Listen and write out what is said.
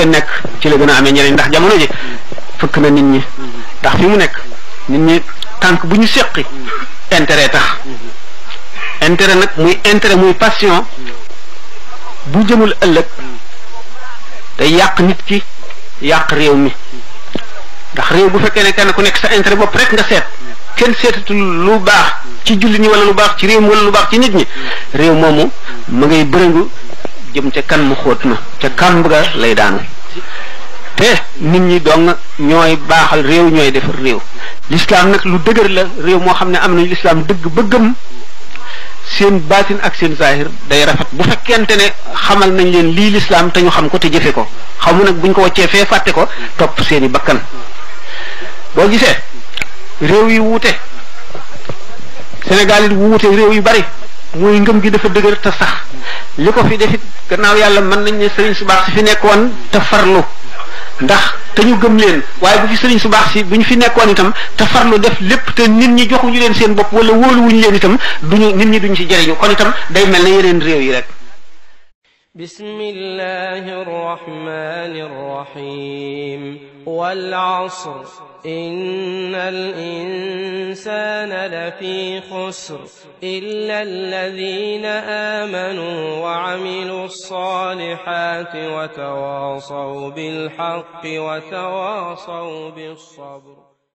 ngeen nekk ci la gën a amee njëriñ ndax jamono ji fëkk na nit ñi ndax fi mu nekk nit ñi tànk bu ñu seqi intérêt tax intérêt nag muy intérêt muy passion bu jëmul ëllëg day yàq nit ki yàq réew mi ndax réew bu fekkee ne kenn ku nekk sa intérêt bopp rek nga seet kenn seetatul lu baax ci jullit ñi wala lu baax ci réew mi wala lu baax ci nit ñi réew moomu ma ngay bërëngu jëm ca kan mu xóot ma ca kàmb ga lay daanu te nit ñi dong ñooy baaxal réew ñooy defar réew lislaam nag lu dëgër la réew moo xam ne am nañu lislaam dëgg bëggam seen baatin ak seen zahir day rafet bu fekkente ne xamal nañ leen lii lislaam te ñu xam ko te jëfe ko xamu nag buñ ko waccee fee fàtte ko topp seeni bakkan boo gisee réew yi wuute Sénégal it wuute réew yu bari mooy ngëm gi dafa dëgër te sax li ko fi defit gannaaw yàlla mën nañ ne sëriñ su baax si fi nekkoon te farlu ndax te ñu gëm leen waaye bu fi sëriñ su baax si bu ñu fi nekkoon itam te farlu def lépp te nit ñi joxuñu leen seen bopp wala wóoluwuñu leen itam duñu nit ñi duñ ci jëriñu kon itam day mel ne yeneen réew yi rek بسم الله الرحمن الرحيم والعصر إن الإنسان لفي خسر إلا الذين آمنوا وعملوا الصالحات وتواصوا بالحق وتواصوا بالصبر